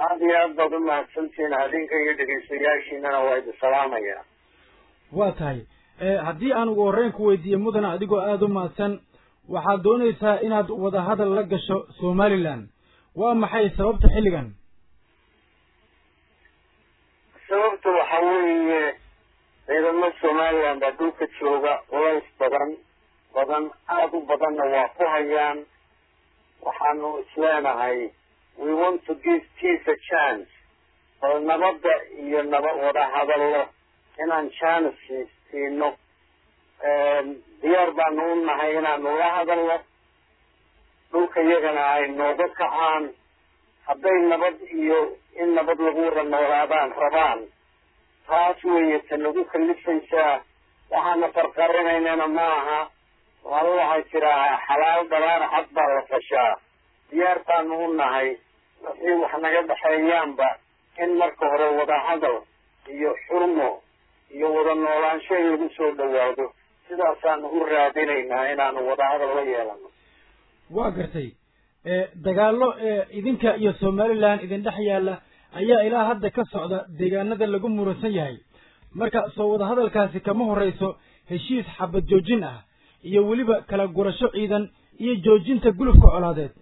aada iyo aad baad u mahadsantihiin adinka iyo dhegeystayaashiinana waa idin salaamaya waa tahay haddii aan ugu horreyn ku weydiiye mudana adigoo aada u mahadsan waxaad doonaysaa inaad wadahadal la gasho somalilan waa maxay sababta xilligan sababta waxa weeye ciidamo somalilan baa dhulka jooga culays badan badan aada u badanna waa ku hayaan waxaanu isleenahay we want to give peace a chance bal nabadda iyo naba wada hadallo inaan chance siino diyaar baanu u nahay inaanu la hadalno dhulka iyagana ay nooga kacaan hadday nabad iyo in nabad lagu wada noolaadaan rabaan taas weeye ta nagu kalifaysaa waxaana farqarinaynana ma aha waala waxay tiraa xalaal dhalaan cad baa la fashaa diyaar baanu u nahay wixii wax naga dhexeeyaanba in marka hore wada hadal iyo xurmo iyo wada noolaansho in lagu soo dhawaado sidaasaanu u raadinaynaa inaanu wada hadal la yeelano waa gartay dagaallo idinka iyo somalilan idin dhex yaalla ayaa ilaa hadda ka socda deegaanada lagu muransan yahay marka soo wada hadalkaasi kama horrayso heshiis xabad joojin ah iyo weliba kala gurasho ciidan iyo joojinta gulufka colaadeed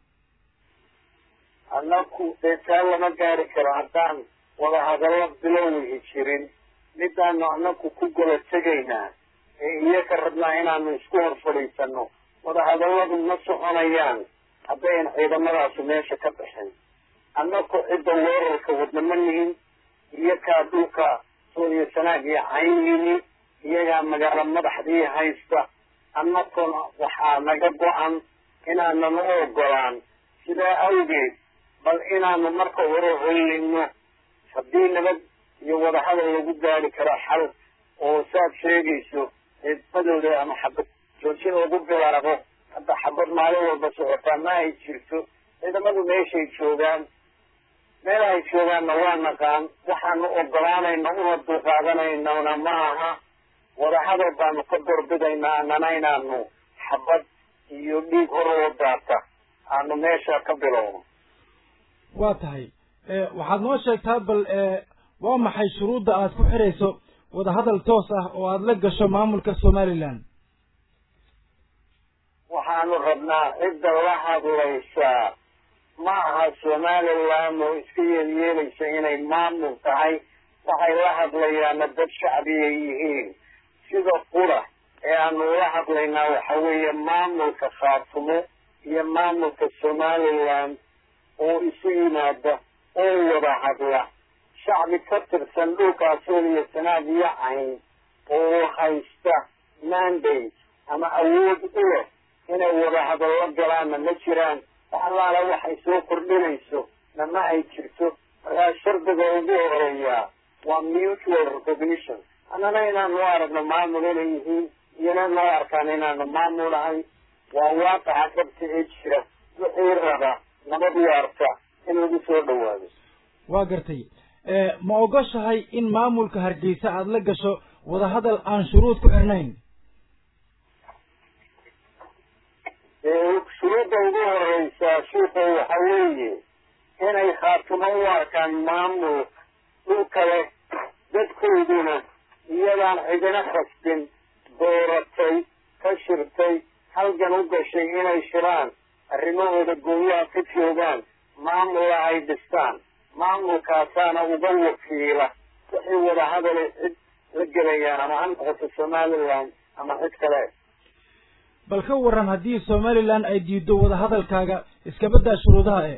annaku dee taa lama gaari karo haddaan wada hadallo bilowigi jirin midaanu annaku ku gola tegaynaa ee iyaka rabnaa inaanu isku hor fadhiisano wada hadalladu ma soconayaan haddayn ciidamadaasi meesha ka baxin annaku cidda weerarka wadna ma nihin iyakaa dhulka sooliya sanaag iyo cayn yimi iyagaa magaalo madaxdii haysta annakuna waxaa naga go-an inaananu ogolaan sidaa awgeed bal inaanu marka hore hollino haddii nabad iyo wadahadal lagu gaari karo xal oo saad sheegayso ciidamadooda ama xabad joojin lagu bilaabo hadda xabad maalin walba socotaa ma ay jirto ciidamadu meeshay joogaan meel ay joogaanna waa naqaan waxaanu ogolaanayna una dulqaadanaynana ma aha wadahadal baanu ka dorbidaynaa annana inaanu xabad iyo dhiig hor oo daata aanu meesha ka bilowno waa tahay waxaad noo sheegtaa bal waa maxay shuruudda aad ku xidhayso wadahadal toos ah oo aada la gasho maamulka somalilan waxaanu rabnaa cidda la hadlaysaa ma aha somalilan oo iska yeelyeelaysa inay maamul tahay waxay la hadlayaana dad shacbiyay yihiin sida qura ee aanu la hadlaynaa waxa weeye maamulka khaatumo iyo maamulka somalilan oo isu yimaada oo wada hadla shacbi ka tirsan dhulkaa sooliya sanaad iyo cayn oo haysta mandate ama awood u leh inay wada hadallo galaanna ma jiraan wax allaala waxay soo kordhinayso nama ay jirto markaa shardiga ugu horeeyaa waa mutual recognition annana inaanu aragno maamul inay yihiin iyona noo arkaan inaanu maamul ahay waa waaqaca dhabta ee jira wixii raba nabad waarta in lagu soo dhawaado waa gartay ma ogoshahay in maamulka hargeysa aada la gasho wadahadal aan shuruud ku xirnayn shuruudda ugu horeysaa shiika waxa weeye inay khaatumo u arkaan maamul dhul kale dadkooduna iyadaan cidina khasbin dooratay ka shirtay halgan u gashay inay shiraan arrimahooda gooyaha ka joogaan maamula ay dhistaan maamulkaasaana uga wakiila wixii wadahadale cid la gelayaan ama ha noqoto somalilan ama cid kale bal ka waran haddii somalilan ay diido wadahadalkaaga iskabadaa shuruudaha e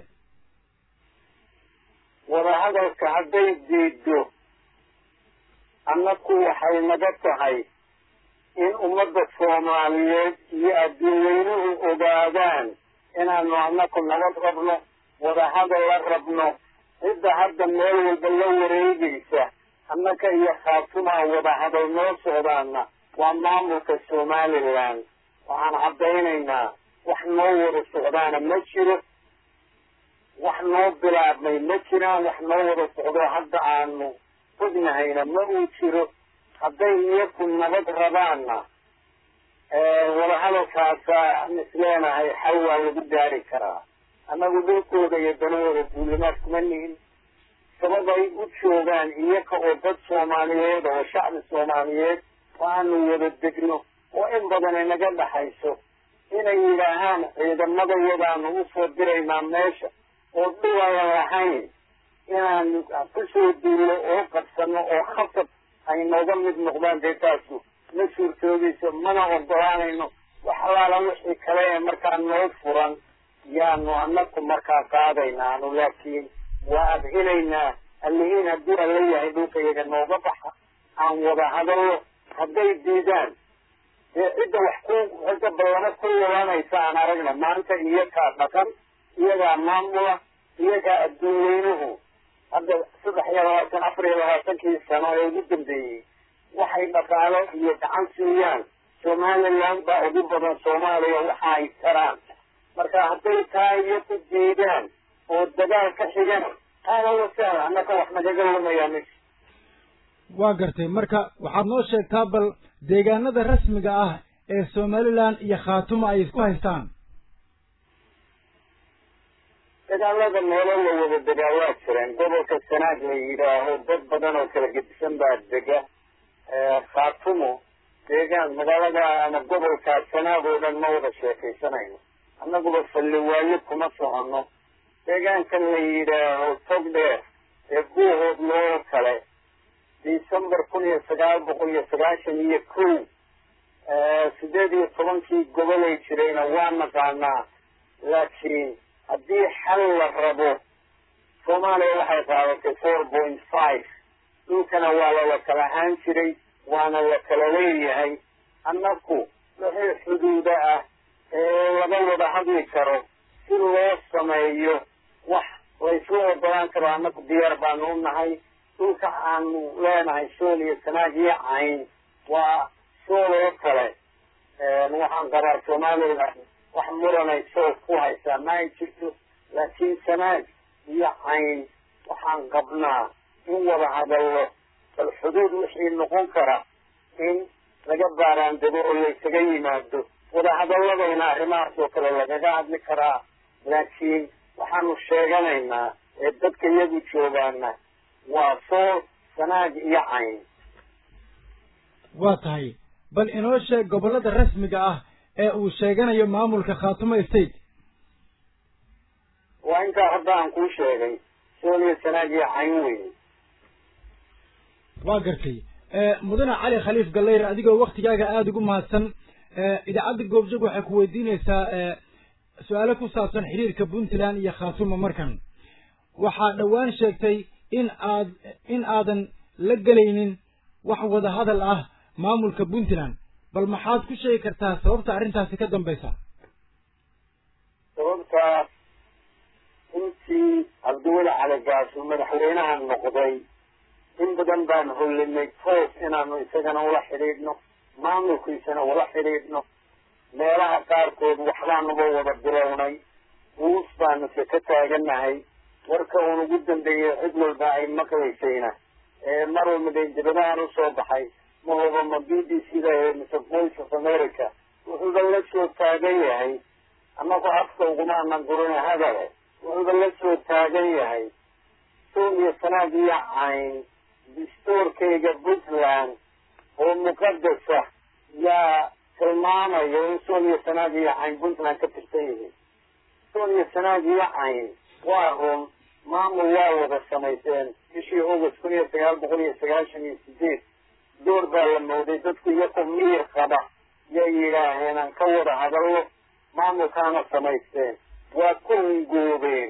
wadahadalka hadday diido annaku waxay naga tahay in ummadda soomaaliyeed iyo adduunweynuhu ogaadaan inaanu annaku nabad rabno wadahadal la rabno cidda hadda meel walba la wareegaysa annaka iyo khaatumaa wadahadal noo socdaana waa maamulka somalilan waxaan caddaynaynaa wax noo wada socdaana ma jiro wax noo bilaabmay ma jiraan wax noo wada socdo hadda aanu ognahayna ma uu jiro hadday iyaku nabad rabaanna wadahadalkaasa aan isleenahay xal waa lagu gaari karaa annagu dhulkooda iyo danahooda duulimaad kuma nihin sabab ay u joogaan iyaga oo dad soomaaliyeed oo shacbi soomaaliyeed oo aanu wada degno oo in badan inaga dhaxayso inay yidhaahaan ciidamadayadaanu usoo diraynaa meesha oo dhul ayan lahayn inaanu kusoo duullo oo qabsano oo khasab ay nooga mid noqdaan dee taasu ma suurtoogayso mana ogolaanayno wax alaala wixii kale ee markaa noo furan yaanu anaku markaa qaadaynaanu laakiin waa adhinaynaa allihiin hadduu alla yahay dhulka iyaga nooga baxa aan wada hadallo hadday diidaan dee cidda wax ku cidda ballamo ku wadanaysa aan aragna maanta iyagaa dhaqan iyagaa maamula iyagaa adduun weynuhu hadda saddex iyo labaatan afar iyo labaatankii sano ee ugu dambeeyey waxay dhaqaalo iyo gacan siiyaan somaliland baa ugu badan soomaaliya waxa ay taraan marka hadday taa iyo ku diidaan oo dagaal ka xigan aada wasahla annaka wax nagaga lumayaa mesh waa gartay marka waxaad noo sheegtaa bal deegaanada rasmiga ah ee somaliland iyo khaatumo ay isku haystaan dagaalada meelo la wada degaa waa jireen gobolka sanaag la yidhaaho dad badan oo kala gedisan baa dega khaatumo deegaan magaalada ama gobolka sanaag oo dhan ma wada sheekaysanayno annaguba falliwaayo kuma soconno deegaankan la yidhaaho tog dheer ee guuhood loo kale december kun iyo sagaal boqol iyo sagaashan iyo kow sideed iyo tobankii gobolay jirayna waa naqaanaa laakiin haddii xal la rabo soomaaliya waxay qaadatay four point five dhulkana waa lala kala ahaan jiray waana la kala leeyahay annaku wixii xuduuda ah ee laga wada hadli karo si loo sameeyo wax laysla ogolaan karo annaku diyaar baanu u nahay dhulka aanu leenahay sool iyo sanaag iyo cayn waa sool oo kale waxaan qabaa somaliland wax muranay sool ku haysaa ma ay jirto laakiin sanaag iyo cayn waxaan qabnaa in wada hadallo bal xuduud wixii noqon kara in laga baaraandego oo laysaga yimaado wada hadalladayna arrimahaas oo kale lagaga hadli karaa laakiin waxaanu sheeganaynaa ee dadka iyagu joogaana waa sool sanaag iyo cayn waa tahay bal inoo sheeg gobollada rasmiga ah ee uu sheeganayo maamulka khaatumo state waa intaa hadda aan kuu sheegay sool iyo sanaag iyo cayn weyn waa gartay mudane cali khaliif gallayr adigoo waktigaaga aada ugu mahadsan idaacadda goobjoog waxay ku weydiinaysaa su-aalo ku saabsan xiriirka puntland iyo khaatumo markan waxaa dhowaan sheegtay in aad in aadan la gelaynin wax wada hadal ah maamulka puntland bal maxaad ku sheegi kartaa sababta arrintaasi ka dambaysa sababta intii cabdiweli cali gaasuu madaxweynaha noqday in badan baan hollinay toos inaanu isagana ula xidhiidhno maamulkiisana ula xidhiidhno meelaha qaarkood waxbaanuba wada bilownay uus baanu se ka taaganahay warka uun ugu dambeeyey cid walba ay maqlaysayna mar walba dee dibadahan usoo baxay mahoba ma b b c da mise voice of america wuxuuba la soo taagan yahay annagu afka uguma anan gurina hadale wuxuuba la soo taagan yahay sool iyo sanaag iyo cayn dastuurkayga puntland oo muqadasa yaa tilmaamaya in sool iyo sanaag iyo cayn puntland ka tirsan yihiin sool iyo sanaag iyo cayn waa run maamul waa wada samayseen bishii august kun iyo sagaal boqol iyo sagaashan iyo sideed door baa la mooday dadku iyakoo miyir qaba yay yidhaaheen aan ka wada hadallo maamulkaana samaysteen waa ku hungoobeen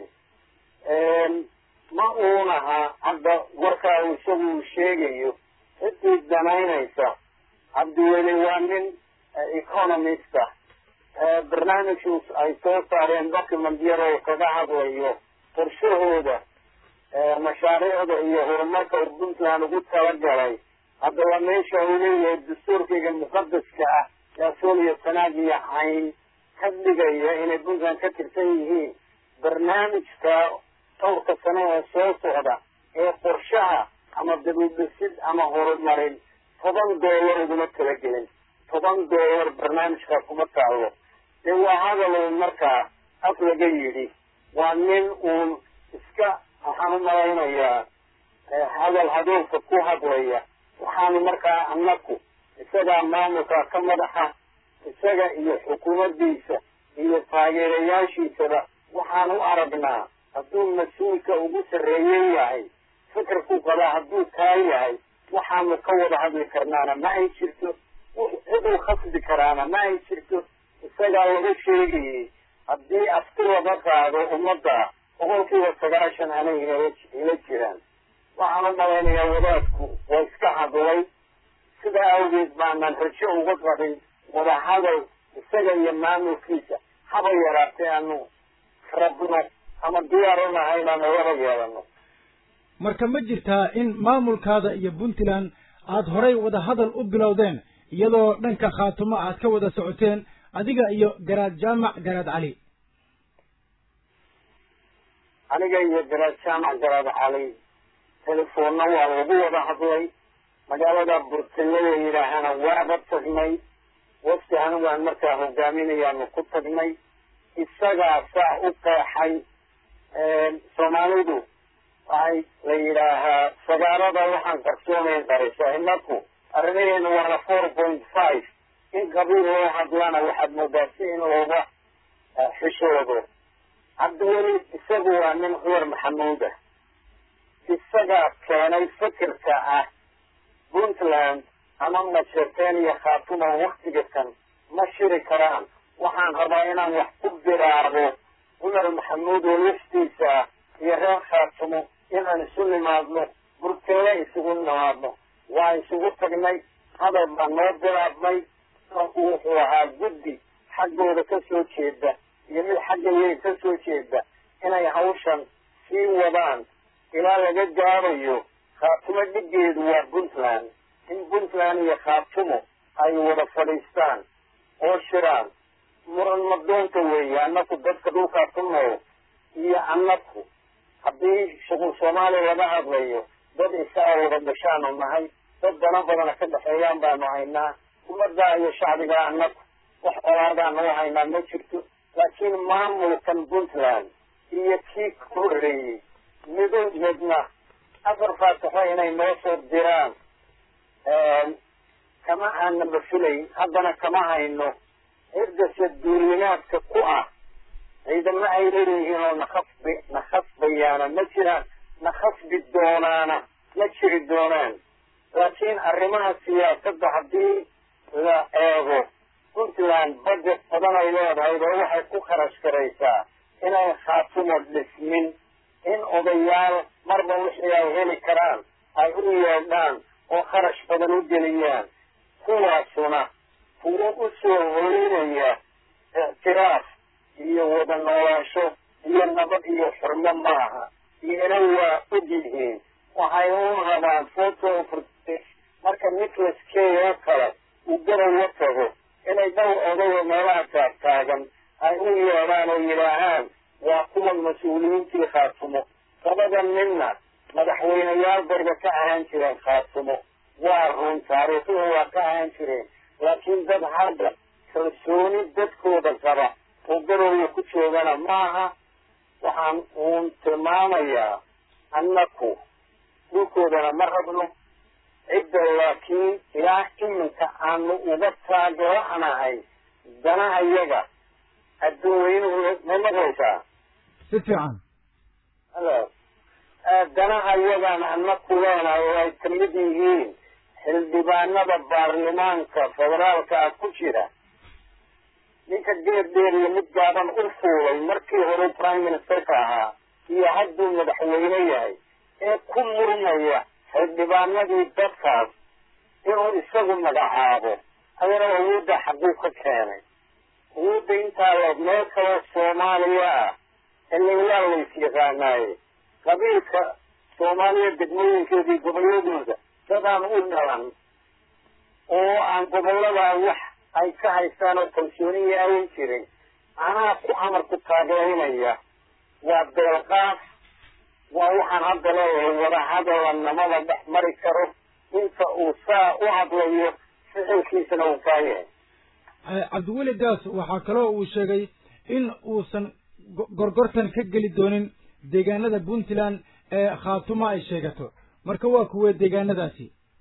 ma uunaha hadda warkaa uu isagu uu sheegayo ciddii danaynaysa cabdiweli waa nin economista barnaamijku ay soo saareen document yar oo kaga hadlayo qorshahooda mashaariicda iyo horumarka uu puntland ugu talagalay haddaba meesha uu leeyahay dastuurkayga muqadaska ah yaa sool iyo sanaag iyo cayn ka dhigaya inay puntland ka tirsan yihiin barnaamijka dhowrka sano ee soo socda ee qorshaha ama dabuudhisid ama horumarin toban doolar uguma tala gelin toban doolar barnaamijkaa kuma taallo dee waa hadalow markaa af laga yidhi waa nin uun iska waxaan u malaynayaa hadal hadoolka ku hadlaya waxaanu markaa annaku isagaa maamulka ka madaxa isaga iyo xukuumaddiisa iyo taageerayaashiisaba waxaan u aragnaa hadduu mas-uulka ugu sarreeye yahay fikirku qabaa hadduu kaa yahay waxaanu ka wada hadli karnaana ma ay jirto ciduu khasbi karaana ma ay jirto isagaa laga sheegayey haddii afti laga qaado ummadda boqolkiiba sagaashan anay ila jiraan waxaan u malaynayaa wadaadku waa iska hadlay sidaa awgeed baanan rajo uga qabin wadahadal isaga iyo maamulkiisa haba yaraatee aanu rabno ama diyaar u nahay inaanu wada yeelano marka ma jirtaa in maamulkaada iyo puntland aada horay wadahadal u bilowdeen iyadoo dhanka khaatumo aad ka wada socoteen adiga iyo garaad jaamac garaad cali aniga iyo garaad jaamac garaad cali telefoonna waa lagu wada hadlay magaalada burtille la yidhaahana waaba tagnay wafti anigaan markaa hogaaminayaanu ku tagnay isagaa saa u qeexay soomaalidu waxay la yidhaahaa sagaalada waxaan qarsoonayn qarisa inaku arrimaheenu waana four point five in qabiil loo hadlana waxaad moodaa si in looga xishoodo cabdiweli isagu waa nin cumar maxamuud ah isagaa keenay fikirka ah puntland ama majeerteen iyo khaatuma waktiga kan ma shiri karaan waxaan rabaa inaan wax ku biraarbo cumar maxamuud oo laftiisa iyo reer khaatumo inaan isu nimaadno burkeele isugu nimaadno waa isugu tagnay hadal baa noo bilaabmay wuxuu ahaa guddi xaggooda ka soo jeeda iyo mid xagga weyn ka soo jeeda inay hawshan sii wadaan ilaa laga gaarayo khaatumo dhigeedu waa puntland in puntland iyo khaatumo ay wada fadhiistaan oo shiraan muran madoonta weeye annaku dadka dhulkaa ku nool iyo annaku haddii shuqul soomaaliya laga hadlayo dad isaa wada gashaanu nahay dad dana badana ka dhexeeyaan baanu haynaa ummaddaa iyo shacbigaa annaku wax olaadaanu u haynaa ma jirto laakiin maamulkan puntland iyo kii ka horreeyey midoodna afar faataxo inay noo soo diraan kama aanaba filayn haddana kama hayno ciddase duulimaadka ku ah ciidamo ay leeyihiin oo nakhasbi nakhasbayaana ma jiraan nakhasbi doonaana ma jiri doonaan laakiin arrimaha siyaasadda haddii la eego puntland budget badan ay leedahay oo waxay ku kharash garaysaa inay khaatumo dhismin in odayaal marba wixii ay heli karaan ay u yeedhaan oo kharash badan u geliyaan kuwaasuna kuwo u soo horinaya ictiraaf iyo wada noolaansho iyo nabad iyo xurmo maaha iyana waa og yihiin waxay u rabaan photo marka nicholas kay oo kale uu garowa tago inay dhowr odayo meelaha taagtaagan ay u yeedhaan oo yidhaahaan waa kuwan mas-uuliyiintii khaatumo labada ninna madaxweyneyaal bayba ka ahaan jireen khaatumo waa run taariikhuhu waa ka ahaan jireen laakiin dad hadda kalsooni dadkooda qaba oo garowga ku joogana maaha waxaan uun tilmaamayaa annaku dhulkoodana ma rabno cidda laakiin ilaa iminka aanu uga taageeranahay danaha yaga adduunweynuhu ma maqlaysaa si fiican halo danaha yagaan annaku leenahay oo ay kamid yihiin xildhibaanada baarlamaanka federaalka ah ku jira ninka geed dheer iyo mid gaaban u fuulay markii hore prime ministerka ahaa iyo hadduu madaxweyne yahay ee ku murmaya xildhibaanadii dadkaas inuu isagu magacaabo adana awoodda xaguu ka keenay awoodda intaa leeg meel kaloo soomaaliya ah ililaa lays yaqaanaaye qabiilka soomaaliya degmooyinkeedii gobolladooda dadaan u dhalan oo aan gobolladaa wax ay ka haystaan oo kalsooniya ayan jirin anaa ku amarku taageerinaya waa beelqaaf waa waxaan hadda leeyahay wadahadala namada dhex mari karo inta uu saa u hadlayo ficilkiisana uu kaa yahay cabdiweli gaas waxaa kaloo uu sheegay in uusan gorgortan ka geli doonin deegaanada puntland ee khaatuma ay sheegato marka waa kuwee deegaanadaasi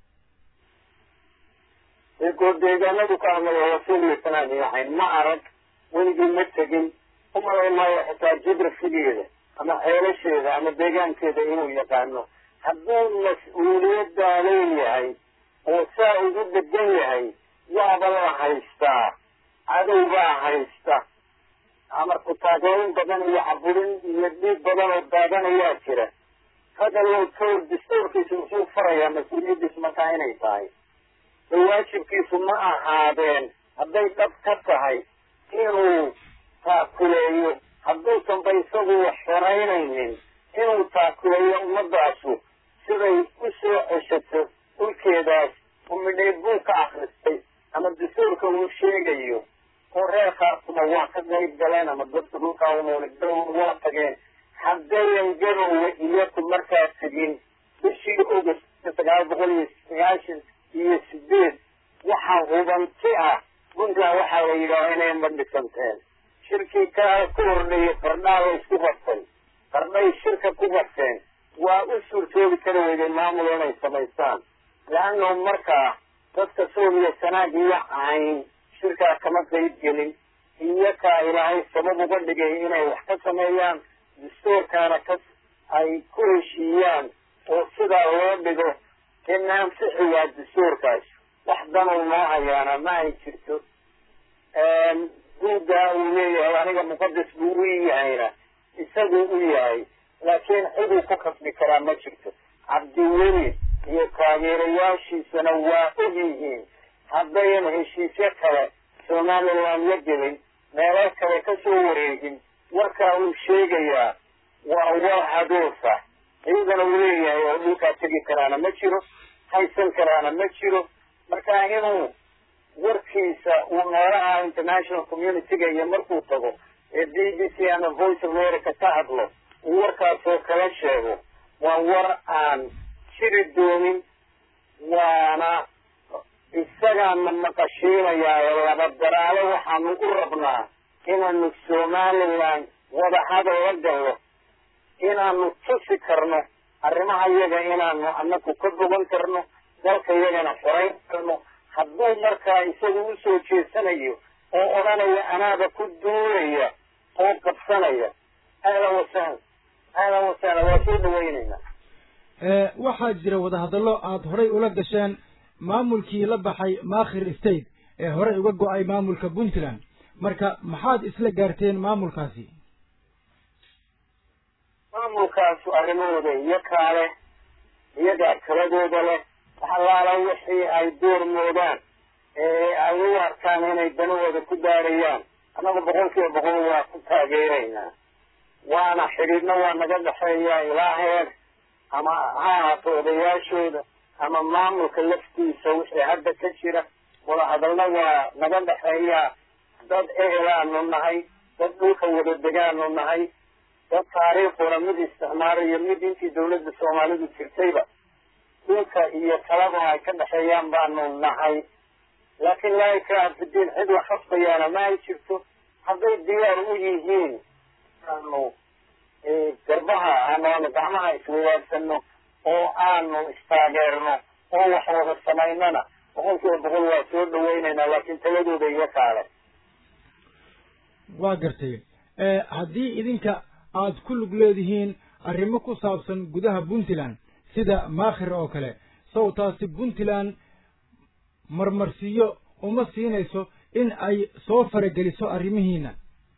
inkoo deegaanadu ka hadlaya wasiilisanaan yahayn ma arag weligii ma tegin umalay maayo xitaa jibrafigeeda ama xeelasheeda ama deegaankeeda inuu yaqaano hadduu mas-uuliyaddaa leeyahay oo saa ugu degan yahay waaba la haystaa cadow baa haysta amarku taageerin badan iyo caburin iyo dhiig badan oo daadanayaa jira hadalow towr dastuurkiisu muxuu farayaa mas-uuliyaddiisu markaa inay tahay so waajibkiisu ma ahaadeen hadday dhab ka tahay inuu taakuleeyo hadduusanba isagu wax xoraynaynin inuu taakuleeyo ummadaasu siday u soo ceshato dhulkeedaas oo midheed buu ka akristay ama dastuurka uu sheegayo oo reer khaatuma waa ka qayb galeen ama dadka dhulkaa unooli garowe waa tageen haddayan garowe iyaku markaa tegin bishii august sagaal boqol iyo sagaashan iyo sideed waxaa hubanti ah puntland waxaa la yidhaaha inay madhisanteen shirkii ka ka hordheeyey qardhaa la isku qabtay qardhay shirka ku qabteen waa u suurtoobi kara weyday maamul inay samaystaan leannahu markaa dadka soomiya sanaag iyo cayn shirkaa kama qayb gelin iyakaa ilaahay sabab uga dhigay inay wax ka sameeyaan dastuurkaana ka ay ku heshiiyaan oo sidaa loo dhigo in ansixi waa dastuurkaas wax danuu noo hayaana ma ay jirto buuggaa uu leeyahay aniga muqadas buu u yahayna isaguu u yahay laakiin ciduu ku kasbi karaa ma jirto cabdiweli iyo taageerayaashiisana waa og yihiin haddayan heshiisyo kale somaliland la gelin meelo kale ka soo wareegin warkaa uu sheegayaa waa war haduufa iyadana uu leeyahay oo dhulkaa tegi karaana ma jiro haysan karaana ma jiro marka inuu warkiisa uu meelaha international community-ga iyo markuu tago ee b b c ama voice america ka hadlo uu warkaasoo kala sheego waa war aan jiri doonin waana isagaana maqashiinayaa ee laba daraale waxaanu u rabnaa inaanu somaliland wadahadal la gallo inaanu tusi karno arrimaha yaga inaanu anaku ka bogan karno dalka yagana xorayn karno hadduu markaa isagu usoo jeesanayo oo odhanaya anaaba ku duulaya oo qabsanaya ahlan wasahla ahlan wasahla waa soo dhawaynaynaa waxaa jira wadahadallo aada horay ula gasheen maamulkii la baxay makhir state ee horey uga go-ay maamulka puntland marka maxaad isla gaarteen maamulkaasi maamulkaasu arrimahooda iyakaa leh iyagaa taladooda leh waxalaala wixii ay door moodaan ee ay u arkaan inay danahooda ku daarayaan annaga boqol kiiba boqol waa ku taageeraynaa waana xidhiidhna waa naga dhexeeyaa ilaa heer ama ha ahaato odayaashooda ama maamulka laftiisa wixii hadda ka jira wadahadalna waa naga dhexeeyaa dad ehelaanu nahay dad dhulka wada degaanu nahay dad taariikhuna mid isticmaalayo mid intii dawladda soomaalidu jirtayba dhulka iyo talaba ay ka dhexeeyaan baanu nahay laakiin laa ikraha fidiin cid wax khasbayaana ma ay jirto hadday diyaar u yihiin aanu garbaha aanu gacmaha iswadaagsanno oo aanu istaageerno oo wax wada samaynana boqol kiiba boqol waa soo dhawaynaynaa laakiin taladooda iyo kaale waa gartay haddii idinka aada ku lug leedihiin arrimo ku saabsan gudaha puntland sida maakhir oo kale sawtaasi puntland marmarsiiyo uma siinayso in ay soo farageliso arrimihiina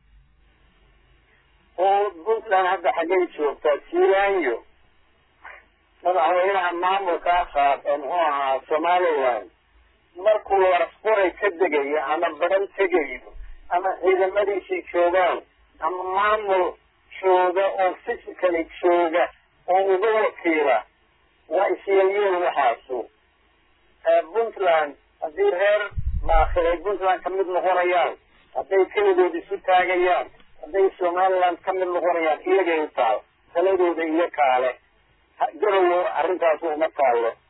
oo puntland hadda xaggay joogtaa jiilaanyo madaxweynaha maamulkaa qaad ee muxuu ahaa somaliland markuu warasquray ka degayo ama baran tegayo ama ciidamadiisii joogaan ama maamul jooga oo physically jooga oo uga wakiila waa isyeelyeen waxaasu puntland haddii reer maakhir ay puntland ka mid noqonayaan hadday keligood isu taagayaan hadday somaliland ka mid noqonayaan iyagay u taal taladooda iyo kaale garowo arrintaas uma taallo